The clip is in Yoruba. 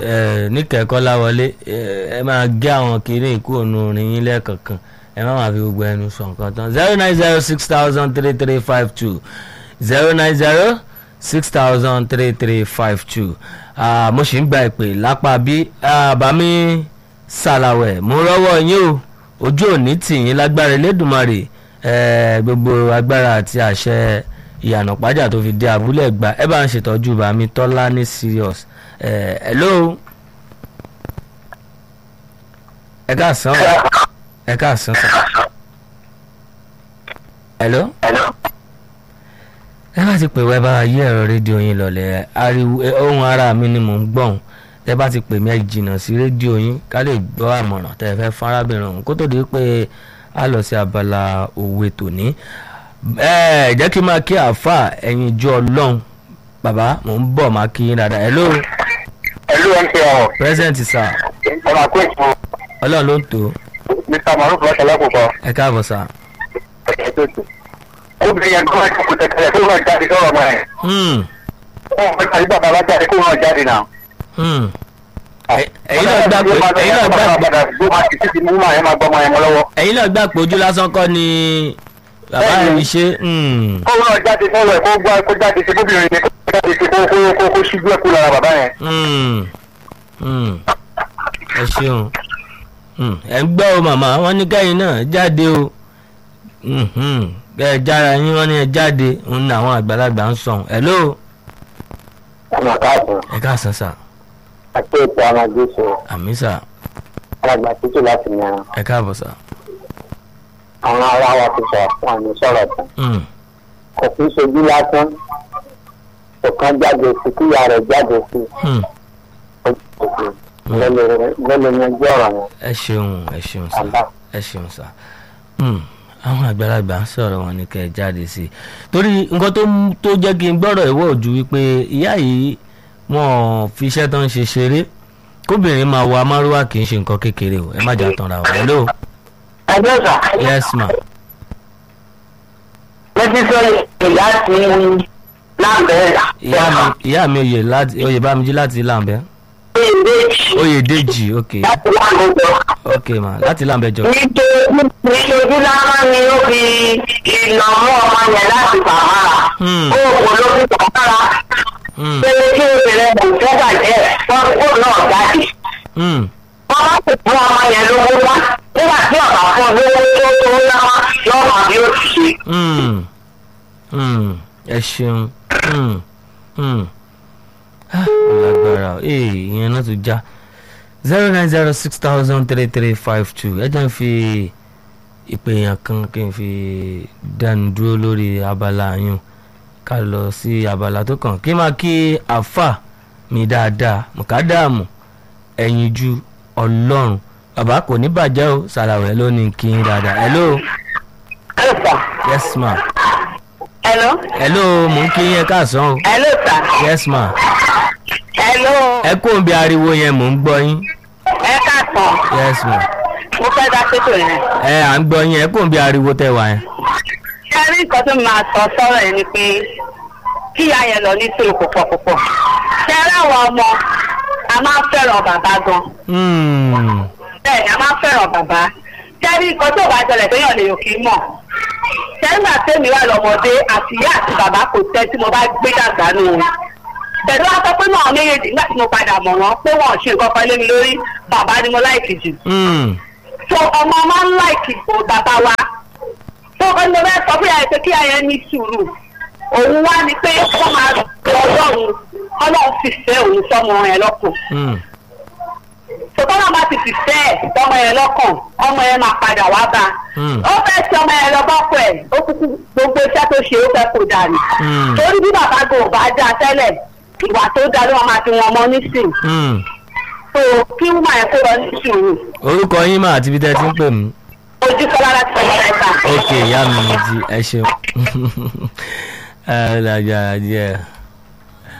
ẹ níkẹ́kọ́ láwọlé ẹ ẹ máa gé àwọn kiri ìkú ònú orin yín lẹ́ẹ̀kọ̀kan ẹ má máa fi gbogbo ẹnu sọ nǹkan tán zero nine zero six thousand three three five two zero nine zero six thousand three three five two mo sì ń gba ìpè lápá bí bàmí sàlàwẹ̀ mo rọ́wọ́ yín o ojú òní tì yín lágbára Elédùmarè ẹ gbogbo agbára àti àṣẹ ìyànà pàjá tó fi dé abúlé gba ẹ bá ń ṣètọ́jú bàmí tọ́lá ní serious ẹ hello ẹ káàsán ẹ káàsán sọ hello ẹ bá ti pè wá ẹ bá yí ẹ̀rọ rédíò yín lọlẹ̀ ariwo ohun ara mi ni mò ń gbọ̀n ẹ bá ti pè mí ẹ jìnnà sí rédíò yín ká lè gbọ́ àmọ̀ràn tẹ́ ẹ fẹ́ fún arábìnrin ọ̀hún kó tó di pé a lọ sí abala òwe tòní ẹ jẹ́ kí n máa kí àáfà ẹ̀yin ìjọ ọlọ́run bàbá mò ń bọ̀ máa kí yín dáadáa hello ẹlú mtn present sir ọmọ àkóso ọlọ́run ló ń tò mr maruf lọ́sẹ̀ lọ́kùnkọ́ ẹ káàbọ̀ sir. obìnrin yẹn kọ́ ẹ̀kọ́ tẹ̀tẹ̀lẹ̀ tó náà jáde sọ̀rọ̀ ọmọ ẹ̀ Hmm, wọ́n fẹ́ kàlí bàbá bá jáde kó náà jáde náà. hmm. Ẹ- ẹ̀yin náà gbà pé ẹ̀yin náà gbà pé padà gbó máa ti títí mú máa yẹn máa gbọ́ ọmọ yẹn mọ́ lọ́wọ́. ẹ̀yin náà gbà pé ojú lásán kọ́ ni bàbá Bẹ́ẹ̀ni. yìí ṣe hmm, kó náà jáde sọ̀rọ̀ ẹ̀ kó gbá kó jáde sí kóbìnrin yẹn kó jáde sí kó kó kó kó ṣíjú ẹ̀kú lára bàbá yẹn. hmm, hmm. ẹ ṣeun Hmm, ẹ ń gbọ́ o màmá wọ́n ní kẹ́yìn náà jáde o Hmm, hmm. kẹ́ ẹ jára yín wọ́n ní ẹ jáde òun ní àwọn àgbàlagbà ń sọ̀hún hello ọmọ káàkiri ẹ káàsán sà àti ètò ọmọdé sọ àmì sà alàgbà títí láti yàrá ẹ káàbọ̀ sà àwọn ará wa ti sọ fún àmì sọ̀rọ̀ tán Hmm, kò kí ń ṣojú lásán kò kán jáde sí kíyà rẹ̀ jáde sí hmm. lọ́lọ́ yanjú ọ̀rọ̀ yẹn. ẹ ṣeun ẹ ṣeun sà Àbá. ẹ ṣeun sà Hmm, àwọn àgbàlagbà ń sọ̀rọ̀ wọn ní kẹ́ ẹ jáde sí i torí nǹkan tó mú- tó jẹ́ kí n gbọ́rọ̀ ìwọ́ ojú wípé ìyá yìí wọ́n fi iṣẹ́ tó ń ṣe ṣeré kóbìnrin máa wọ amárúwá kì í ṣe nǹkan kékeré o ẹ má jà tanra o hello ẹjọ́ sà yes ma lẹ́tí sọ́yìn ìyá ti lábẹ́rẹ́ ìyá mi ìyá mi oyè láti oyè bámijí láti làǹbẹ́ oyè dèjì ok láti lágbèjọ. ok ma láti làǹbẹ́ jọ nítorí lára ni ó fi ìnáwó ọmọ yẹn láti bàbára. Hmm. ó kò ló fi bàbára. Hmm, pé kí obìnrin kò fẹ́ bàjẹ́ wọ́n kó náà jáde. hmm, wọ́n bá sì fún ọmọ yẹn lówó wá nígbà tí ọ̀gá fún lówó tó tó náwó lọ́mọ bí ó ti ṣe. hmm, hmm. ẹ ṣeun Hmm, hmm. Ah, ó lágbára o ee ìyẹn náà tún já zero nine zero six thousand three three five two ẹ jẹ́ n fi ìpè yàn kan kí n fi dánu dúró lórí abala yún ká lọ sí abala tó kàn kí n máa kí àfà mi dáadáa mùkádàmù ẹ̀yìn ju ọlọ́run bàbá kò ní bàjẹ́ o sàlàwẹ̀ ló ní kí n dáadáa hello ẹ sà. yes ma hello. hello mò ń kí yín ẹ káàsán o hello sà. yes ma hello. ẹ kó ń bí ariwo yẹn mò ń gbọ́ yín ẹ káàtàn. yes ma mo fẹ́ dá sétò yẹn. ẹ à ń gbọ́ yín ẹ kó ń bí ariwo tẹ wá yẹn. ṣé rí nǹkan tó máa sọ sọ́rọ̀ ẹ̀ ni pé kí ìyá yẹn lọ ní sùúrù púpọ̀ púpọ̀. ṣé rí àwọn ọmọ a máa ń fẹ́ràn bàbá gan. Hmm, bẹ́ẹ̀ ni a máa ń fẹ́ràn bàbá. ṣé rí nǹkan tó bá ṣẹlẹ̀ tó yàn lè yòókì mọ̀. ṣé nígbà tèmi wà lọ́mọdé àti ìyá àti bàbá kò tẹ́ tí mo bá gbé dàgbà nù wọn. pẹ̀lú aṣọ pé náà méjèèjì nígbà tí mo padà mọ̀ wọ́n pé wọ́n ò ṣe nǹkan kan lé mi lórí bàbá ni mo láìkì jù hmm, so ọmọ máa ń láìkì bò bàbá wa tó ọkọ ní bẹ́ẹ̀ sọ fún yàrá pé kí ayẹ ní sùúrù òun wá ní pé wọ́n máa lọ ọlọ́run ọlọ́run sì fẹ́ òun sọmọ yẹn lọ́kàn hmm, tó tọ́lá bá ti fi fẹ́ ẹ̀ sọmọ yẹn lọ́kàn ọmọ yẹn máa padà wá bá Hmm. ó fẹ́ tí ọmọ yẹn lọ bọ́kọ̀ ẹ̀ ó kúkú gbogbo iṣẹ́ tó ṣe ó fẹ́ kó dànù Hmm. torí bí bàbá gò bá dá tẹ́lẹ̀ ìwà tó dá ló máa fi wọn mọ́ nísìn hmm. so kí wọ́n máa yẹ kó lọ ní sùúrù orúkọ yín mà àti ibi tẹ́ ẹ ti ń pè mí. ojú kọ́lá láti ọ̀rọ̀ ẹ̀ka. ok ìyá mi mo ti ẹ ṣeun ẹ ẹ lájà díẹ̀.